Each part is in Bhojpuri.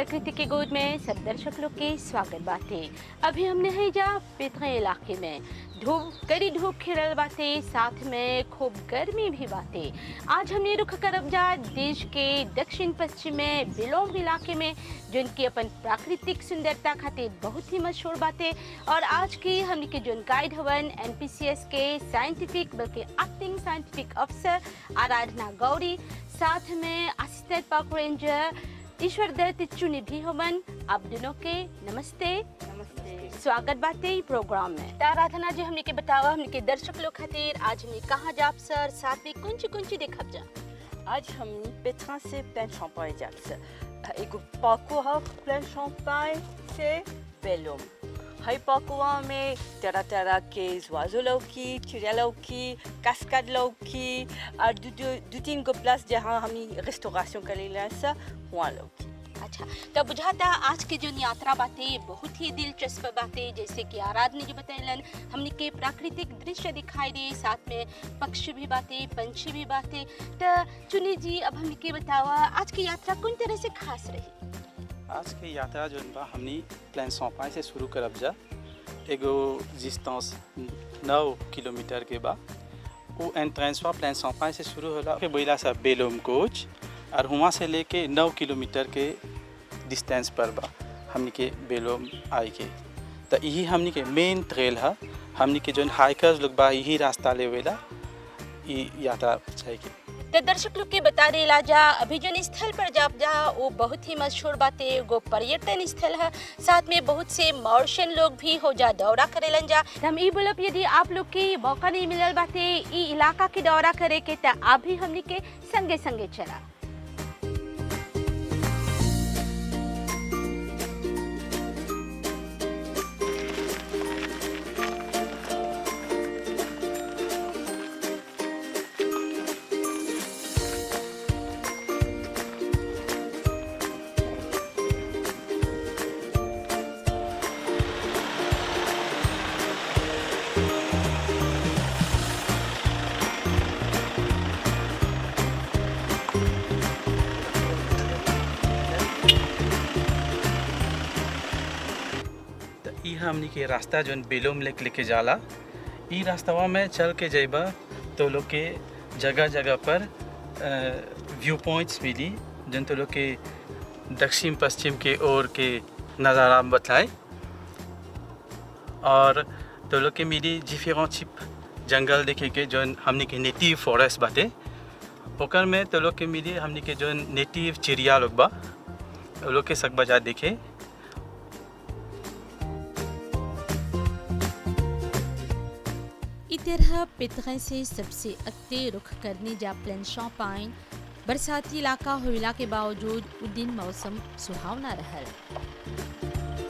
प्रकृति के गोद में सब दर्शक लोग के स्वागत बाटे अभी हमने है जा पेथरे इलाके में धूप कड़ी धूप खिलल बाटे साथ में खूब गर्मी भी बाटे आज हमने रुख करब जा देश के दक्षिण पश्चिम में बिलोम इलाके में जिनकी अपन प्राकृतिक सुंदरता खातिर बहुत ही मशहूर बाटे और आज की हमने के जोन गाइड हवन एनपीसीएस के साइंटिफिक बल्कि एक्टिंग साइंटिफिक अफसर आराधना गौरी साथ में असिस्टेंट पार्क रेंजर ईश्वर दत्त चुनी भी हवन आप दोनों के नमस्ते नमस्ते स्वागत बाटे ई प्रोग्राम में त आराधना जी हमने के बतावा हमने के दर्शक लोग खातिर आज हमने कहाँ जाब सर साथ में कुंची कुंची देखब जा आज हमनी पेट्रा से प्लेन champagne जाक्स एगो पार्कोur प्लेन champagne से बेलोम हई पार्कोur में तरह तरह के oiseaux लौकी चिड़िया लौकी कास्काड लौकी और दू दू दू तीन गो प्लस जहाँ हमनी रेस्टोरेशन करेला सा वहाँ लौकी अच्छा तो बुझाता आज के जो यात्रा बाटे बहुत ही दिलचस्प बाटे जैसे कि आराधना जी बतैलन हमने के प्राकृतिक दृश्य दिखाई दे साथ में पक्षी भी बाटे पंछी भी बाटे तो चुनी जी अब हमने के बतावा आज की यात्रा कौन तरह से खास रही आज के यात्रा जो बा हमनी प्लान सौंपाई से शुरू करब जा एगो डिस्टेंस नौ किलोमीटर के बा वो एंट्रेंसवा प्लान सौंपाई से शुरू होला के बोला सा बेलोम कोच और वहाँ से लेके नौ किलोमीटर के डिस्टेंस पर बा हमनी के बेलोम आई के तो यही हमनी के मेन ट्रेल है हमनी के जो हाइकर्स लोग बा यही रास्ता लेवेला ई यात्रा चाहे के तो दर्शक लोग के बता देला जा अभी जो स्थल पर जाब जा वो बहुत ही मशहूर बाटे एगो पर्यटन स्थल है साथ में बहुत से मॉरिशन लोग भी हो जा दौरा करेलन जा त हम ई बोलब यदि आप लोग के मौका नहीं मिलल बाटे ई इलाका के दौरा करे के त आप भी हमनी के संगे संगे चला त ई हमनी के रास्ता जौन बेलोम लेक लेके जाला ई रास्तावा में चल के जइबा तो लोग के जगह जगह पर व्यू पॉइंट्स मिली जौन तो लोग के दक्षिण पश्चिम के ओर के नज़ारा बताए और तो लोग के मिली डिफरेंट चिप जंगल देखे के जौन हमनी के नेटिव फॉरेस्ट बाटे ओकर में तो लोग के मिली हमनी के जौन नेटिव चिड़िया लोग बा वो लोग के सक बजा देखे ई तरह पितरे से सबसे अगते रुख करने जा प्लेन शॉपाइन बरसाती इलाका होइला के बावजूद उ दिन मौसम सुहावना रहल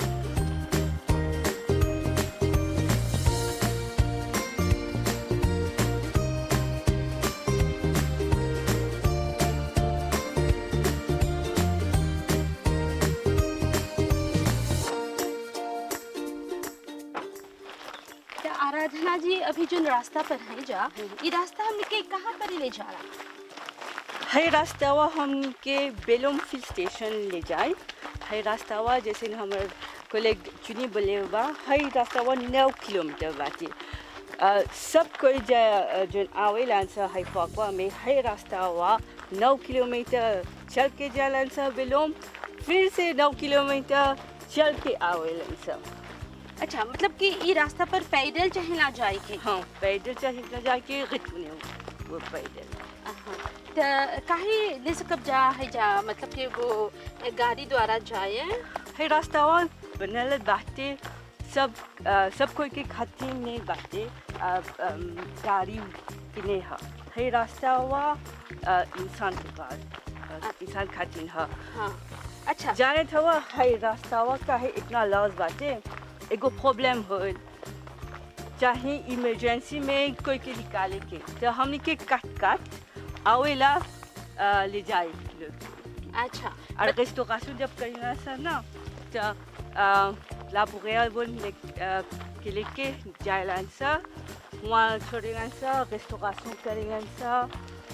तो आराधना जी अभी जो रास्ता पर है जा ये रास्ता हमने के कहाँ पर ले जा रहा हई रास्तावा हमनी के बेलोम फिल स्टेशन ले जाए हई रास्तावा जैसे हमार कोलेग चुनी बोले बा हई रास्तावा नौ किलोमीटर बाटे अ, सब कोई जा जो आवेलन सा हई फकवा में हई रास्तावा नौ किलोमीटर चल के जालन सा बेलोम फिर से नौ किलोमीटर चल के आवेलन सा अच्छा मतलब कि ये रास्ता पर पैदल चाहे ना जाए के हाँ पैदल चाहिए जाके रिटने वो पैदल तो काहे ले सकब जा है जा मतलब कि वो गाड़ी द्वारा जाए है रास्तावा बनल बाटे सब अ, सब कोई के खातिर नहीं बाटे अ, अम, गाड़ी के नहीं है है रास्तावा अ, इंसान के पास अ, इंसान खातिर है हाँ अच्छा जाने थवा है रास्तावा का है इतना लॉस बाटे एगो प्रॉब्लम हो चाहे इमरजेंसी में कोई के निकाले के तो हमने के काट काट आवेला अ, ले जाए लोग अच्छा और रेस्टोरेशन जब करेंगे सर ना तो लाबोरेल बोल के लेके जाएलन सर वहाँ छोड़ेंगे सर रेस्टोरेशन करेंगे सर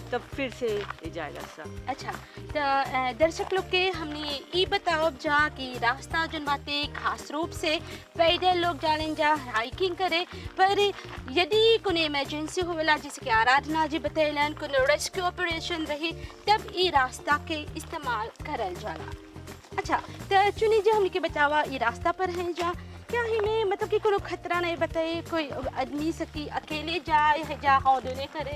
तब फिर से ले जाए रास्ता अच्छा तो अ, दर्शक लोग के हमने ई बताओ जा कि रास्ता जन बाते खास रूप से पैदल लोग जाने जा हाइकिंग करे पर यदि कोनो इमरजेंसी होवेला जैसे कि आराधना जी बतैलन कोनो रेस्क्यू ऑपरेशन रही तब ई रास्ता के इस्तेमाल करल जाला अच्छा तो चुनी जी हमने के बतावा ई रास्ता पर है जा क्या ही में मतलब कि कोनो खतरा नहीं बताए कोई आदमी सकी अकेले जाए है जा हौदने करे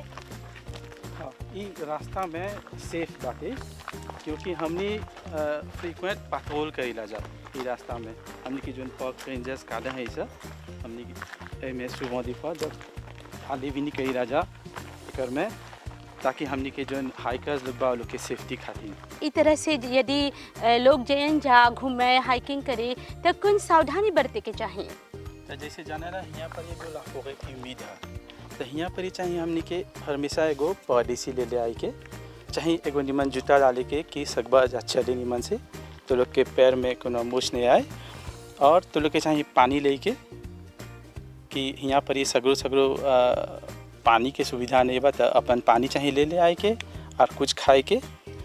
हाँ ई रास्ता में सेफ बाटे क्योंकि हमने फ्रीक्वेंट पेट्रोल करेला जा ई रास्ता में हमने की जोन पॉक रेंजर्स काले हैं सब हमने की एमे सुबह दिफा जब खाली भी नहीं करेला जा एकर में ताकि हमने के जोन हाइकर्स लोग बा वो लोग के सेफ्टी खातिर इस तरह से यदि अ, लोग जैन जा घूमे हाइकिंग करे तो कौन सावधानी बरते के चाहिए तो जैसे जाने ना यहाँ पर एगो लाखों की उम्मीद है तो यहाँ पर ही चाहिए हमने के हमेशा एगो पॉलिसी ले ले आई के चाहे एगो निमन जूता डाले के कि सकबा चले निमन से तो लोग के पैर में कोनो मूछ नहीं आए और तो लोग के चाहिए पानी ले के कि यहाँ पर ये सगरो सगरो अ, पानी के सुविधा नहीं बा तो अपन पानी चाहिए ले ले आए के और कुछ खाए के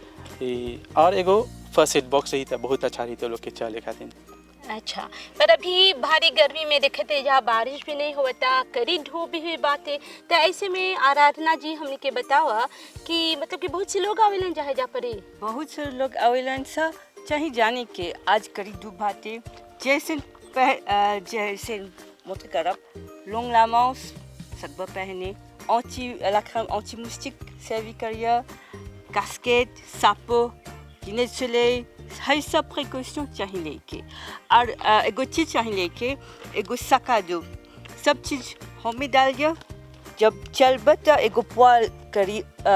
ई, और एगो फर्स्ट एड बॉक्स रही तो बहुत अच्छा रही तो लोग के चले खातिर अच्छा पर अभी भारी गर्मी में देखते जा बारिश भी नहीं होता करी धूप भी हुई बात है तो ऐसे में आराधना जी हमने के बतावा कि मतलब कि बहुत से लोग आवेलन जहाँ जा परी बहुत से लोग आवेलन सा चाहे जाने के आज करी धूप भाते जैसे पह, अ, जैसे मोटे करब लोंग लामाउस सकबा पहने औची लखम औची मुस्टिक सर्वी करिया कास्केट सापो गिने चले हर सब प्रिकॉशन चाहिए लेके और अ, एगो चीज चाहिए लेके एगो सका दो सब चीज हमें डाल दिया जब चलबा तो एगो पुआल करी अ,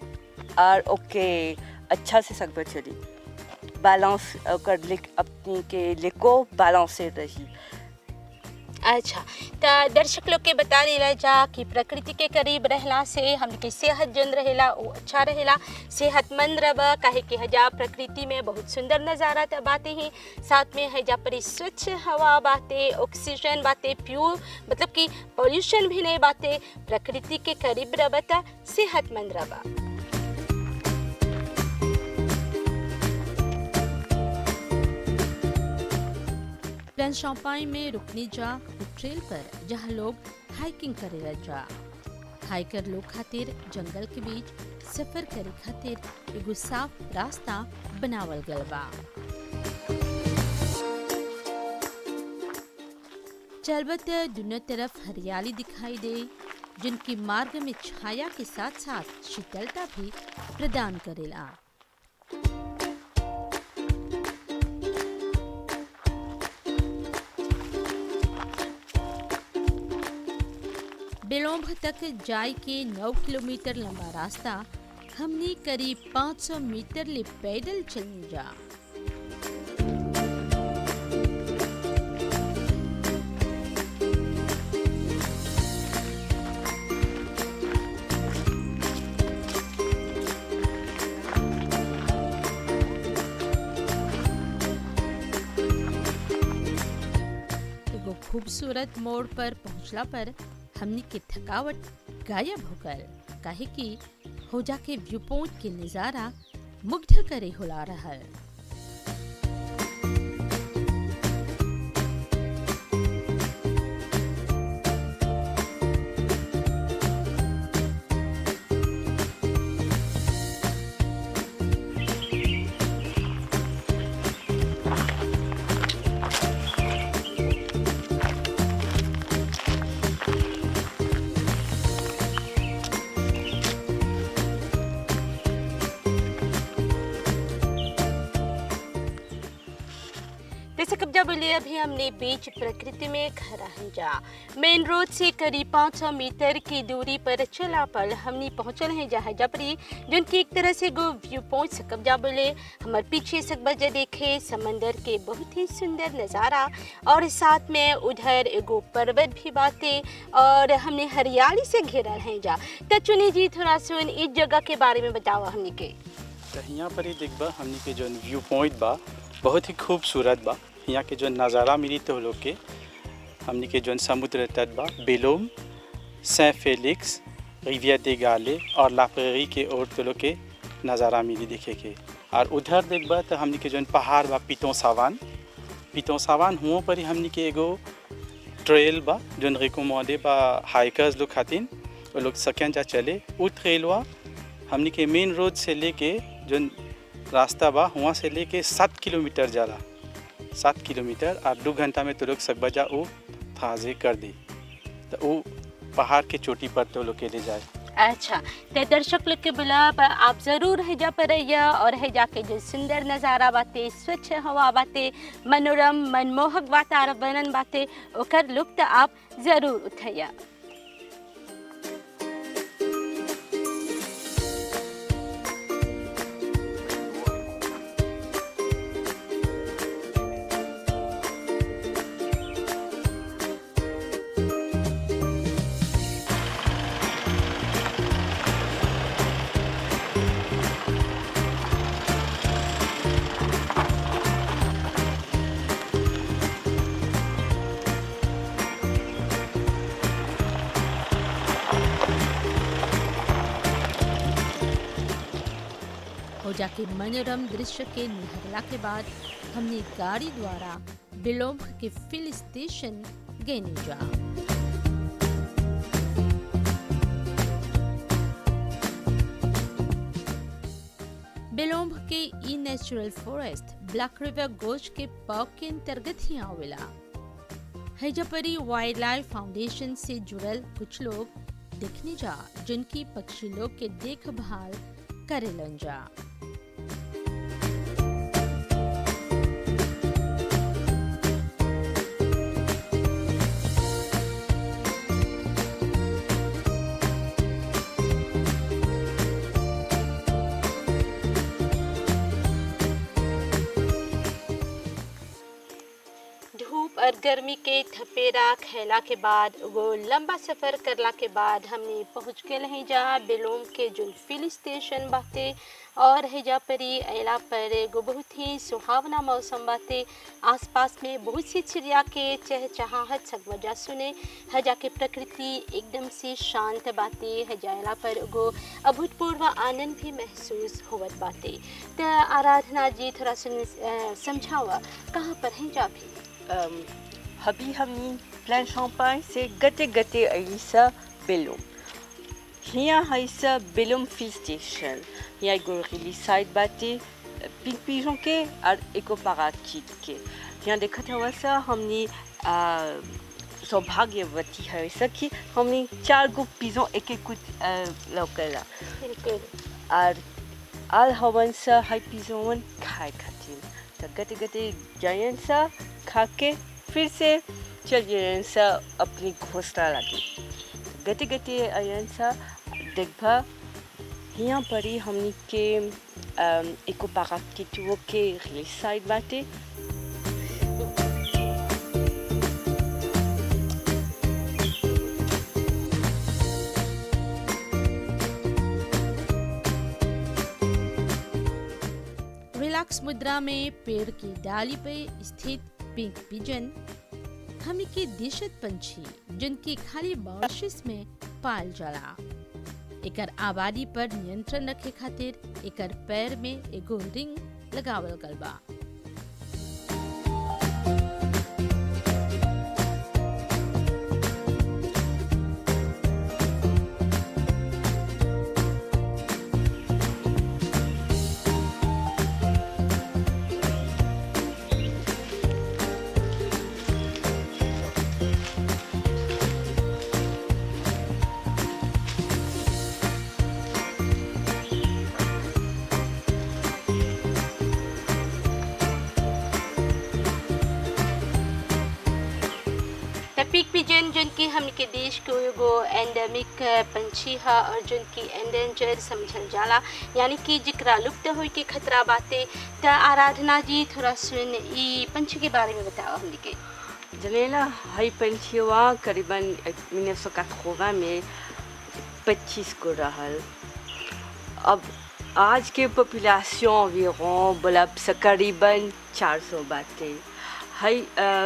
और ओके अच्छा से सकबा चली बैलेंस ओकर लिक अपनी के लेको बैलेंस से रही अच्छा तो दर्शक लोग के बता देला जा कि प्रकृति के करीब रहला से हमके सेहत जन रहेला वो अच्छा रहेला सेहतमंद रह काहे कि हजा प्रकृति में बहुत सुंदर नज़ारा त बातें ही साथ में हजा पर स्वच्छ हवा बातें ऑक्सीजन बातें प्योर मतलब कि पॉल्यूशन भी नहीं बातें प्रकृति के करीब रह त सेहतमंद रह प्लान शॉपाई में रुकने जा ट्रेल पर जहाँ लोग हाइकिंग करे जा हाइकर लोग खातिर जंगल के बीच सफर करे खातिर एगो साफ रास्ता बनावल गल बा चलबत दोनों तरफ हरियाली दिखाई दे जिनकी मार्ग में छाया के साथ साथ शीतलता भी प्रदान करेला बेलोंभ तक जाय के 9 किलोमीटर लंबा रास्ता हमने करीब 500 मीटर ले पैदल चलने जा एगो खूबसूरत मोड़ पर पहुंचला पर हमनी के थकावट गायब हो गल काहे कि हो जाके व्यू पॉइंट के नज़ारा मुग्ध करे होला रहल जैसे कब्जा बोले अभी हमने बीच प्रकृति में खड़ा है जा मेन रोड से करीब 500 मीटर की दूरी पर चला पर हमने पहुंचल है जहाँ जबरी जोन की एक तरह से गो व्यू पॉइंट से कब्जा बोले हमारे पीछे से बजे देखे समंदर के बहुत ही सुंदर नज़ारा और साथ में उधर एगो पर्वत भी बातें और हमने हरियाली से घेरल है जा तो चुनी जी थोड़ा सुन इस जगह के बारे में बताओ हमने के तो यहाँ पर ही देखबा हमनी के जो व्यू पॉइंट बा बहुत ही खूबसूरत बा यहाँ के जो नज़ारा मिली तो लोग के हमनी के जो समुद्र तट बा बेलोम सें फेलिक्स रिविया दे गाले और लापरी के ओर तो लोग के नज़ारा मिली देखे के और उधर देखबा तो हमनी के जौन पहाड़ बा पितों सावान पितों सावान हुओं पर ही हमनी के एगो ट्रेल बा जौन रिकोमोडे बा हाइकर्स लोग खातिन वो लोग सकें जा चले उ ट्रेलवा हमनी के मेन रोड से लेके जौन रास्ता बा हुआ से लेके सात किलोमीटर जाला सात किलोमीटर और दो घंटा में तो लोग सकबजा वो थाजे कर दी तो वो पहाड़ के चोटी पर तो लोग के ले जाए अच्छा ते दर्शक लोग के बुलाब आप जरूर हैजा पर रहिया और हैजा के जो सुंदर नज़ारा बाते स्वच्छ हवा बाते मनोरम मनमोहक वातावरण बाते ओकर लुप्त आप जरूर उठैया हो जाके मनोरम दृश्य के निहरला के बाद हमने गाड़ी द्वारा बिलोम के फिल स्टेशन गेने जा बिलोम्ब के ई natural forest black river gorge के पार्क के अंतर्गत ही आवेला हैजपरी वाइल्ड लाइफ फाउंडेशन से जुड़ल कुछ लोग देखने जा जिनकी पक्षी लोग के देखभाल करेलन जा धूप और गर्मी के थपेरा खेला के बाद वो लंबा सफ़र करला के बाद हमने पहुँच गए हैं जहाँ बेलोम के जो फिल स्टेशन बाते और हैजा परी अला पर एगो बहुत ही सुहावना मौसम बाते आसपास में बहुत सी चिड़िया के चहचहाहट सकवजा सुने हजा के प्रकृति एकदम से शांत बाते हजा अला पर एगो अभूतपूर्व आनंद भी महसूस होवत बाते त आराधना जी थोड़ा सुन अ, समझावा कहाँ पर हैं जा भी Um, Habi Hami, Plan Champagne, c'est gâté gâté Aïssa Bellum. Hier Aïssa Bellum Field Station. Hier go really side bate pink pigeon के और एको parakeet के यहाँ देखा था वैसा हमने आ, सौभाग्यवती है ऐसा कि हमने चार गो पिजों एक एक कुछ लौकेला बिल्कुल और आल हवन सा हाई पिजोन खाए खातिर तो गते गते जायन सा खा के फिर से चल जायन सा अपनी घोसला लगी गते गते आयन सा देखभा यहाँ पर ही हमनी के अम, एको parakeetuo के रिलीज साइड बाटे रिलैक्स मुद्रा में पेड़ की डाली पे स्थित पिंक पिजन हमी के दिशत पंछी जिनकी खाली मॉरिशस में पाल जाला एकर आबादी पर नियंत्रण रखे खातिर एकर पैर में एगो रिंग लगावल गल बा त पिक पिजन जिनकी हमके देश को एगो एंडेमिक पंछी है और जिनकी एंडेंजर समझल जाला यानी कि जिकरा लुप्त होए के खतरा बाते त आराधना जी थोड़ा सुन ई पंछी के बारे में बताओ हमके जनेला हाई पंछीवा करीबन 1980 में 25 को रहल अब आज के पॉपुलेशन environ बोला से करीबन 400 बाटे हाई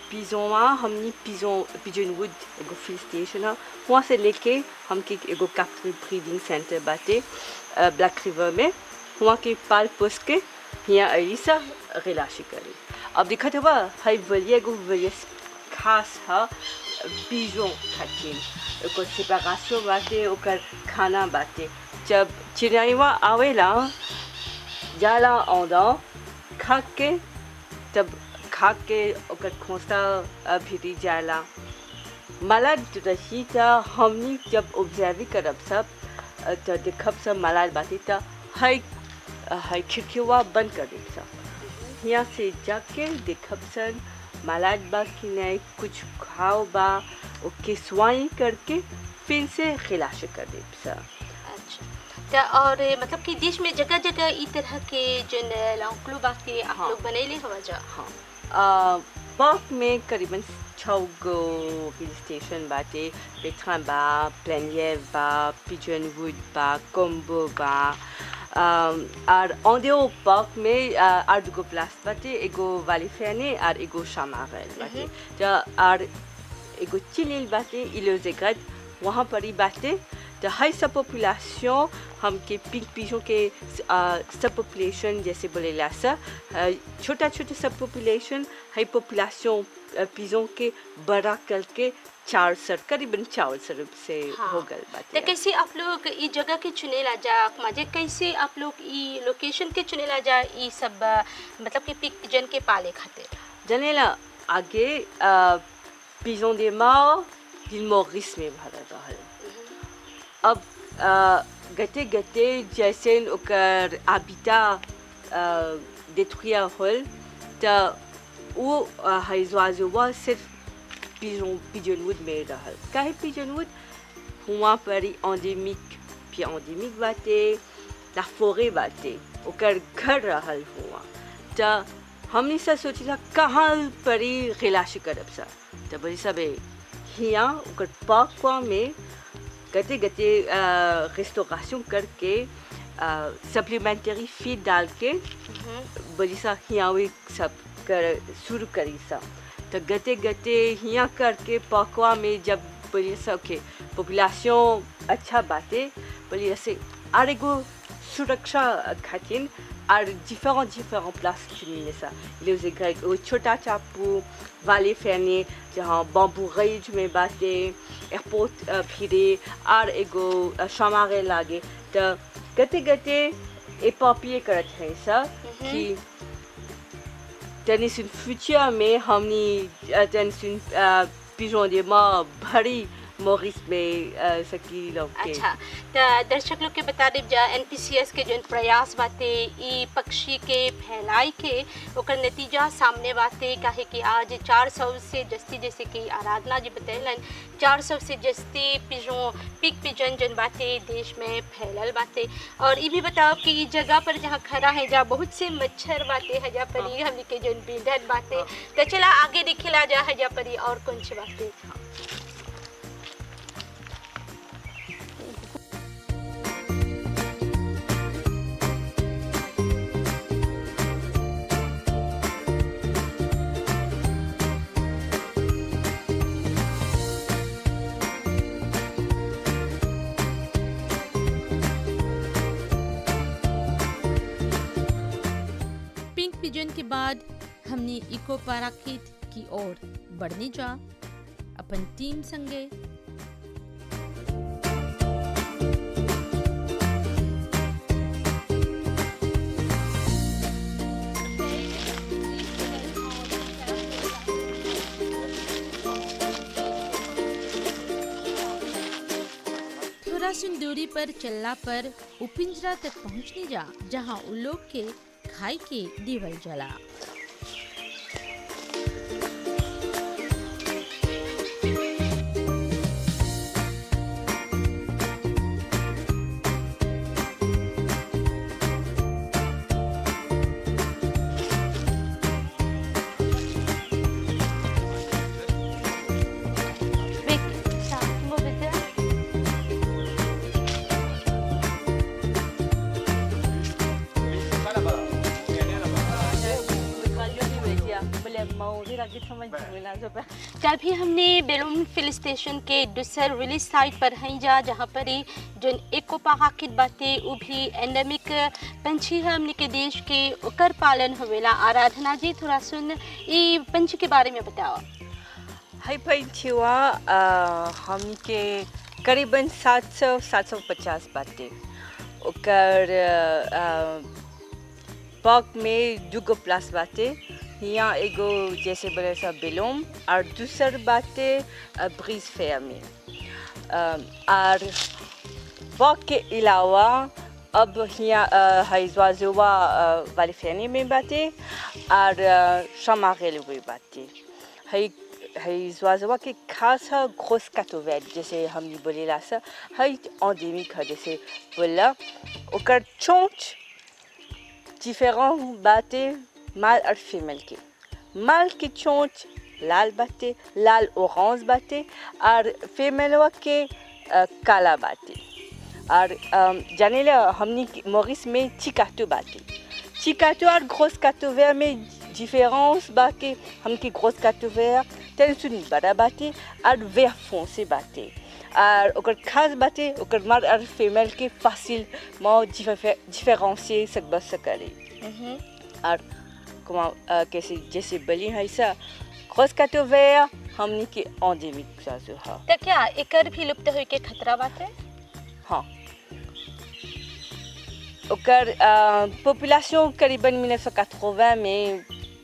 पिजोवा हमनी पिजो पिजन वुड एगो फिल स्टेशन है वहाँ से लेके हमके एगो कैप्टन ब्रीडिंग सेंटर बाटे ब्लैक रिवर में वहाँ के पाल पोस के यहाँ आई सा रिलाशी करे अब दिखत हुआ हाई बलिया एगो बलिया खास है पिजो खातिर ओकर सेपरेशन बाटे ओकर खाना बाटे जब चिड़ियावा आवेला जाला औदा खा के तब खा के ओकर खोसा भीरी जाला मलाड रही त हमनी जब ऑब्जर्व करब सब त देखब सब मलाड बाती त हाई हाई खिड़कीवा बंद कर देब सब यहाँ से जाके देखब सन मलाड बा कि नहीं कुछ खाओ बा ओके स्वाई करके फिर से खिलाश कर देब सब अच्छा त और मतलब कि देश में जगह जगह ई तरह के जन लौकलो बाकी आप हाँ। लोग बनैले हवा जा हाँ पार्क में करीबन छः गो हिल स्टेशन बाटे पेट्रा बा प्लेनियर बा पिजन वुड बा कोम्बो बा अम, और ऑडियो पार्क में अ, आठ गो प्लास बाटे एगो वालीफेने और एगो शामागल बाटे त और एगो चिलिल बाटे इलोजेगत वहाँ पर ही बाटे तो हाई सब पॉपुलेशन हमके पिंक पीजों के सब पॉपुलेशन जैसे बोले सा छोटा छोटा सब पॉपुलेशन हाई पॉपुलेशन पीजों के बड़ा करके चार सर करीबन चार सर से हाँ। हो गल तो बाटे कैसे आप लोग ई जगह के चुनेला जा मजे कैसे आप लोग ई लोकेशन के चुनेला जा ई सब अ, मतलब कि पिक जन के पाले खातिर जनेला आगे piezo des morts l'île Maurice में भरल रहल अब गते गते जैसे ओकर आबिता détruire होल त वो हाइजवाजुआ सिर्फ पिजन पिजनवुड में रहल काहे पिजनवुड हुआ पर ही एंडेमिक puis एंडेमिक बाटे la forêt बाटे ओकर घर रहल हुआ त हमने सब सोचिला कहाँ पर ही गिलाश करब सा त बोली सब हिया ओकर पाकवा में गते गते रेस्टोरेशन करके सप्लीमेंटरी फीड डाल के बोली सा हिया वे सब कर शुरू करी सा तो गते गते हिया करके पकवा में जब बोली सा ओके पॉपुलेशन अच्छा बाटे बोली ऐसे और एगो सुरक्षा खातिर और डिफरेंट डिफरेंट प्लास चुनिले सा les grecs au छोटा चापू वाले फैने जहाँ बम्बू रेज में बाटे एयरपोर्ट फिरे और एगो शमारे लागे तो गते गते ए पापिए करत है सा कि तनी सुन फ्यूचर में हमनी तनी सुन पिजों दे माँ भरी मोरिस में सकी लोग के अच्छा त दर्शक लोग के बता देब जा एनपीसीएस के जौन प्रयास बाटे ई पक्षी के फैलाई के ओकर नतीजा सामने बाटे काहे कि आज 400 से जस्ती जैसे कि आराधना जी बतैलन 400 से जस्ती पिजों पिक पिजन जन बाटे देश में फैलल बाटे और ई भी बताओ कि ई जगह पर जहाँ खड़ा है जा बहुत से मच्छर बाटे हजा पर ई हमनी के जौन बींधन बाटे त चला आगे दिखेला जा हजा पर ई और कौन सी बाटे पिंक पिजन के बाद हमने इको पाराखित की ओर बढ़ने जा अपन टीम संगे थोड़ा सुन दूरी पर चलला पर उपिंजरा तक पहुंचने जा जहां उ लोग के खाई के दीवल जला Peki, sakin ol bize. ना जब कल भी हमने बेलूम फिल स्टेशन के दूसर रिलीज साइट पर हैं जा जहाँ पर ही जो एको पहाकित बातें वो भी एंडेमिक पंछी है हमने के देश के ओकर पालन होवेला आराधना जी थोड़ा सुन ये पंछी के बारे में बताओ हाई पंछीवा हमनी के करीबन 700 750 बाटे ओकर पार्क में दुगो प्लास बाटे यहाँ एगो जैसे बोले सब बेलोम और दूसर बाटे ब्रीज फेयर में अ, और पार्क के अलावा अब यहाँ हईजवाजुआ वाली फैनी में बाटे और शमागेल भी बाटे हई हई ज्वाजवा के खास है घोस काटोवेट जैसे हम बोलेला सा हई एंडेमिक है जैसे बोला ओकर चोंच डिफरेंट बाटे माल और फीमेल के माल के चोंच लाल बाटे लाल ऑरेंज बाटे और फीमेलवा के अ, काला बाटे और अम, जाने ला हमनी के- मॉरिस में चिकाटो बाटे चिकाटो और घोस काटोवेट में डिफरेंस बाटे हमके घोस काटोवेट टेंशन बड़ा बाटे और वेर फोंसे बाटे और ओकर खास बाटे ओकर मर्द और फीमेल के फासिल में डिफरेंशिए सकब सकले और comment, euh, que c'est जैसे बली है सा घोस काटोवेट हमनी के एंडेमिक सासु है तो क्या एकर भी लुप्त होए के खतरा बाटे हाँ ओकर पॉपुलेशन करीबन 1980 में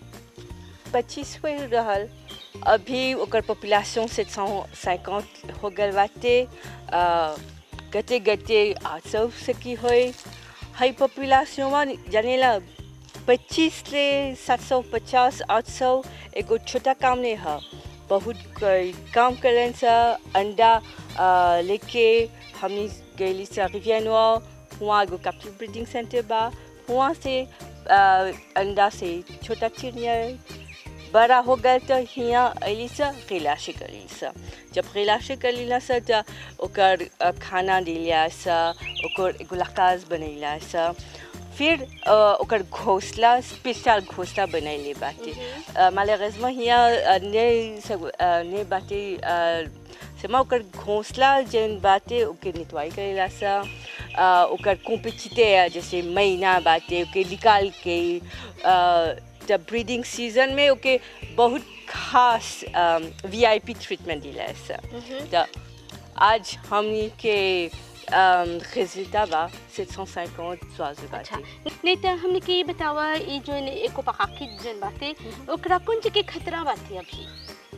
25 हुए रहल अभी ओकर पॉपुलेशन 750 हो गल बाटे अ, गते गते 800 से की होए हाई पॉपुलेशन में जानेला 25 ले 750 800 एगो छोटा काम नहीं है बहुत कोई काम करें सा अंडा अ, लेके हमनी गईली सा रिवियनवा वहाँ एगो कैप्टिव ब्रीडिंग सेंटर बा वहाँ से अ, अंडा से छोटा चिड़िया बड़ा हो गए तो हियाँ अली सा गिलाशी करी सा जब गिलाशी करी सा तो ओकर अ, खाना दिलिया सा ओकर एगो लकाज बनैला सा फिर अ, ओकर घोंसला स्पेशल घोंसला बनैले बाटे मालेरेजमा हियाँ अ, ने सब अ, ने बाटे अ, समा ओकर घोंसला जन बाटे ओके नितवाई करेला सा अ, ओकर कॉम्पिटिटे जैसे महीना बाटे ओके निकाल के अ, जब ब्रीडिंग सीजन में ओके बहुत खास वीआईपी ट्रीटमेंट दिला सा तो आज हमनी के रिजल्टा बा 750 स्वास्थ्य अच्छा बाटे नहीं तो हमने के ये बतावा ये जो एको पहाकी जन बाटे ओकरा कौन चीज के खतरा बाटे अभी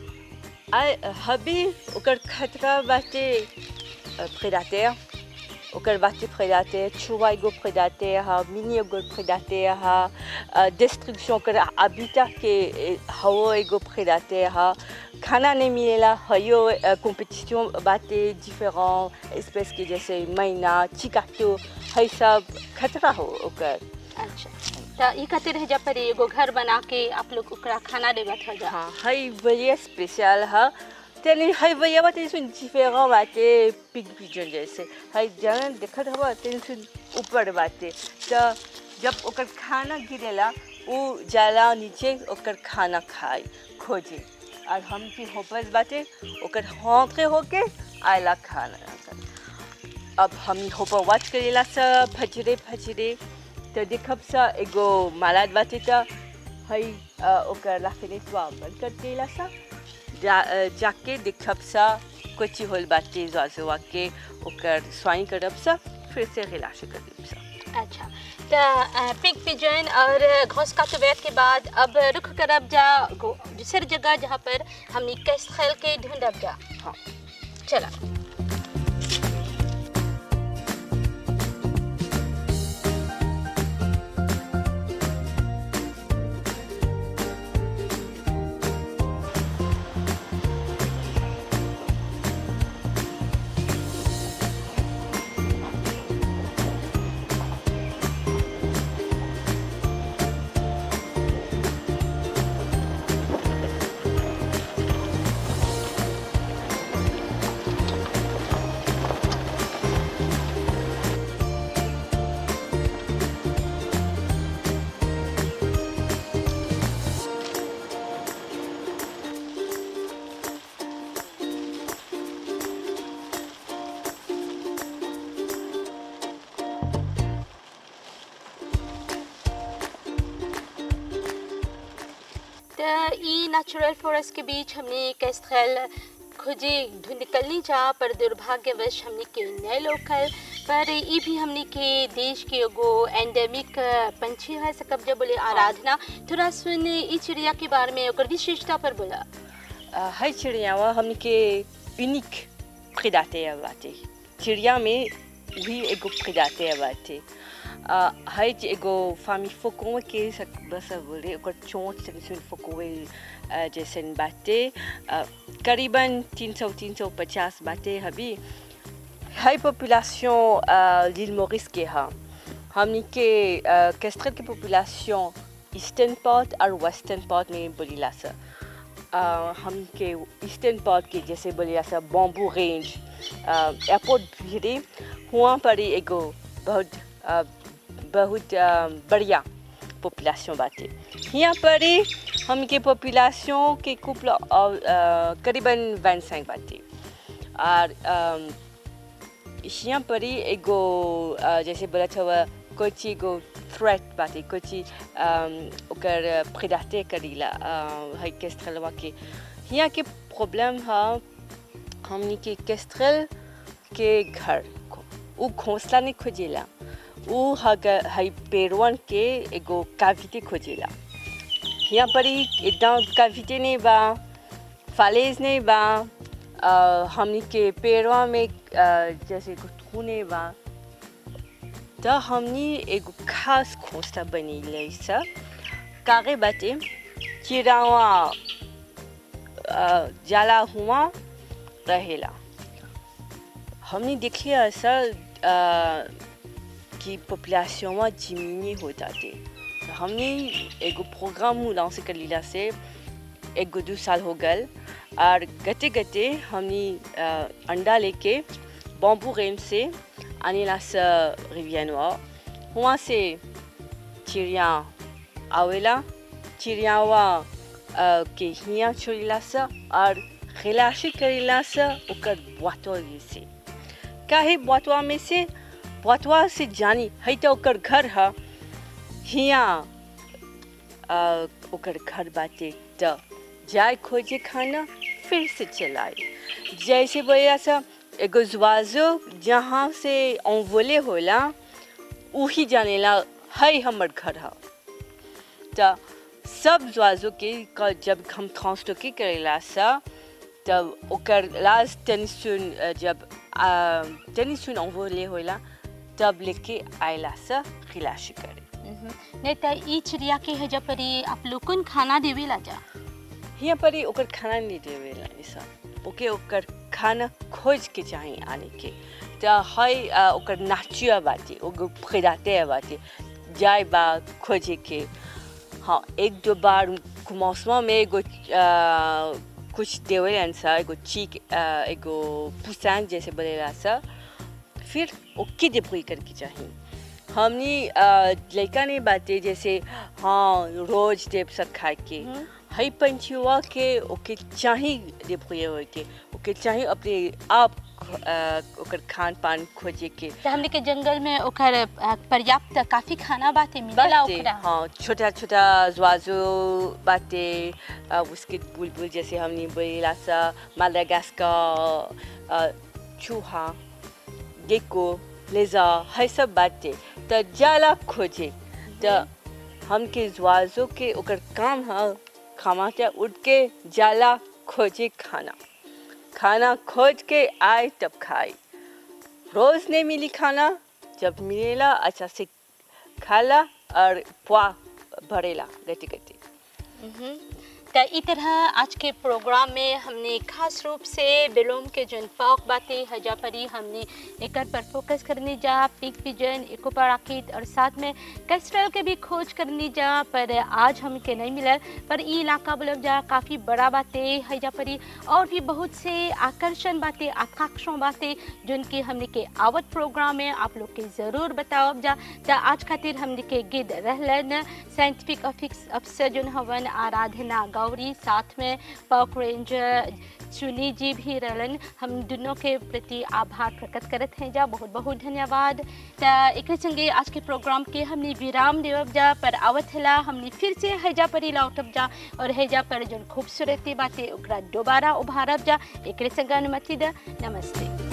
आ हबी ओकर खतरा बाटे प्रेडाटर ओकर बाटे प्रेडाटर छुआ एगो प्रेडाटर हा मिनी एगो प्रेडाटर हा डिस्ट्रक्शन ओकर हाबिटा के हवो एगो प्रेडाटर हा खाना नहीं मिलेला हयो कंपटीशन बाटे डिफरेंट स्पेस के जैसे मैना चिकाटो है सब खतरा हो ओकर अच्छा तो ये खातिर है जब पर एगो घर बना के आप लोग ओकरा खाना देवत हो जा हाँ है बढ़िया स्पेशल है तेने है बढ़िया बात सुन डिफरेंट बाटे पिग पिजन जैसे है जन देखत हवा तेने सुन ऊपर बाटे तो जब ओकर खाना गिरेला वो जाला नीचे ओकर खाना खाए खोजे और हम की होपस बाटे ओकर हौके होके आयला खाना अब हम होपर वॉच करेला सब फजरे फजरे तो देखब सा एगो मालाद बाटे तो है अ, ओकर राफेनेटवा बंद कर देला सा जा अ, जाके देखब सा कोची होल बाटे जाजुआ के ओकर स्वाइन करब सा फिर से रिलाश कर देब सा अच्छा तो पिग पिजन और घोंस काटोवेट के बाद अब रुख करब जा गो- दूसर जगह जहाँ पर हमने कैस खेल के ढूंढब जा हाँ चला त ई नेचुरल फॉरेस्ट के बीच हमने कैस्ट्रेल खोजे ढूंढ निकलनी जा पर दुर्भाग्यवश हमने के नए लोकल पर ई भी हमने के देश के एगो एंडेमिक पंछी है सकब जब बोले आराधना थोड़ा सुन ई चिड़िया के बारे में ओकर विशेषता पर बोला अ, है चिड़ियावा हमने के यूनिक प्रेडाटर बाटे चिड़िया में भी एगो प्रेडाटर बाटे अ, है जे एगो फामी फोकोवे के सक बस बोले ओकर चोंच से सुन फोकोवे अ, जैसन बाटे अ, करीबन 300 350 बाटे हबी है पॉपुलेशन l'île Maurice के हा हमनी के कैस्ट्रेल के पॉपुलेशन ईस्टर्न पार्ट और वेस्टर्न पार्ट में बोलीला सा अ, हम के ईस्टर्न पार्ट के जैसे बोलिया सा बॉम्बू रेंज एयरपोर्ट भिड़े हुआ पर ही एगो बहुत अ, बहुत अ, बढ़िया पॉपुलेशन बाटे यहाँ पर ही हम के पॉपुलेशन के कुपला करीबन वन सैंक बाटे और अम, यहाँ पर ही एगो अ, जैसे बोला था कुछ एगो थ्रेट बाटे कुछ अम, ओकर प्रेडाटे करीला अ, है केस्ट्रेलवा के यहाँ के प्रॉब्लम है हमनी के केस्ट्रेल के घर को उ घोंसला नहीं खोजेला उ हग है पेड़वन के एगो काविटे खोजेला यहाँ पर ही एकदम काविटे नहीं बा फालेज नहीं बा अ, हमनी के पेड़वा में अ, जैसे एगो थूने बा त हमनी एगो खास घोंसला बनीले सा कागे बाटे चिड़ावा अ, जाला हुआ रहेला हमने देखिए ऐसा अ, कि पॉपुलेशन में जिमिनी हो जाते तो हमने एगो प्रोग्राम लॉन्च कर लिया से एक दो साल हो गल और गते गते हमने अ, अंडा लेके बॉम्बू रेंज से आने ला सा रिवियनवा वहाँ से चिड़िया आवेला चिड़ियावा अ, के हिया छोड़िला सा और खिलाशी करेला सा ओकर बुआतवा से काहे बुआतवा में से बुआतवा से जानी है तो ओकर घर है हिया अ, ओकर घर बाटे त जाए खोजे खाना फिर से चलाए जैसे बोला सा एगो जुआजो जहाँ से ओवले होला वही जानेला है हमर घर है त सब जुआजो के क- जब हम ट्रांसटोके करेला सा तब ओकर लास्ट टेनिसुन अ, जब अ, टेनिसुन ओवले होला तब लेके आयला सा खिलाशी करे नहीं त ई चिड़िया के हजा परी आप लोगन खाना देवेला जा यहाँ पर ही ओकर खाना नहीं देवेला ऐसा ओके ओकर खाना खोज के चाहिए आने के त है अ, ओकर नाचिया बाटे ओकर खिलाते बाटे जाए बा खोजे के हाँ एक दो बार मौसम में एगो अ, कुछ देवेलन सा एगो चीक अ, एगो पुसान जैसे बोलेला सा फिर ओके डिप्री करके चाहिए हमनी अ, लड़का नहीं बाते जैसे हाँ रोज देव सब खाए के हई पंछुआ के ओके चाही डिप्री हो के ओके चाही अपने आप अ, ओकर खान पान खोजे के त हमने के जंगल में ओकर अ, पर्याप्त काफी खाना बाते मिलेला बाटे ओकरा हाँ छोटा छोटा ज्वाजो बाटे अ, उसके बुलबुल जैसे हमने बोला सा मालागास्कर चूहा गेको लेजा है सब बाटे त जाला खोजे त हमके ज्वाजो के ओकर काम है खामाते उठ के जाला खोजे खाना खाना खोज के आए तब खाए रोज नहीं मिली खाना जब मिलेला अच्छा से खाला और पुआ भरेला गति गति त ई तरह आज के प्रोग्राम में हमने खास रूप से बिलोम के जन फॉक बातें हजा परी हमने एकर पर फोकस करने जा पिक पिजन इको पराकित और साथ में कैस्ट्रल के भी खोज करने जा पर आज हमके नहीं मिलल पर ई इलाका बोलब जा काफ़ी बड़ा बातें हजा परी और भी बहुत से आकर्षण बातें आकांक्षण बातें जिनकी हमने के आवत प्रोग्राम में आप लोग के ज़रूर बताओ जा त आज खातिर हमने के गिद रहलन साइंटिफिक अफिक्स अफसर जोन हवन आराधना गाँव और साथ में पॉक रेंजर चुनी जी भी रहलन हम दोनों के प्रति आभार प्रकट करत हैं जा बहुत बहुत धन्यवाद त एक संगे आज के प्रोग्राम के हमने विराम देवब जा पर आवत हला हमने फिर से हैजा पर ही लौटब जा और हैजा पर जो खूबसूरती बातें ओकरा दोबारा उभारब जा एक संग अनुमति द नमस्ते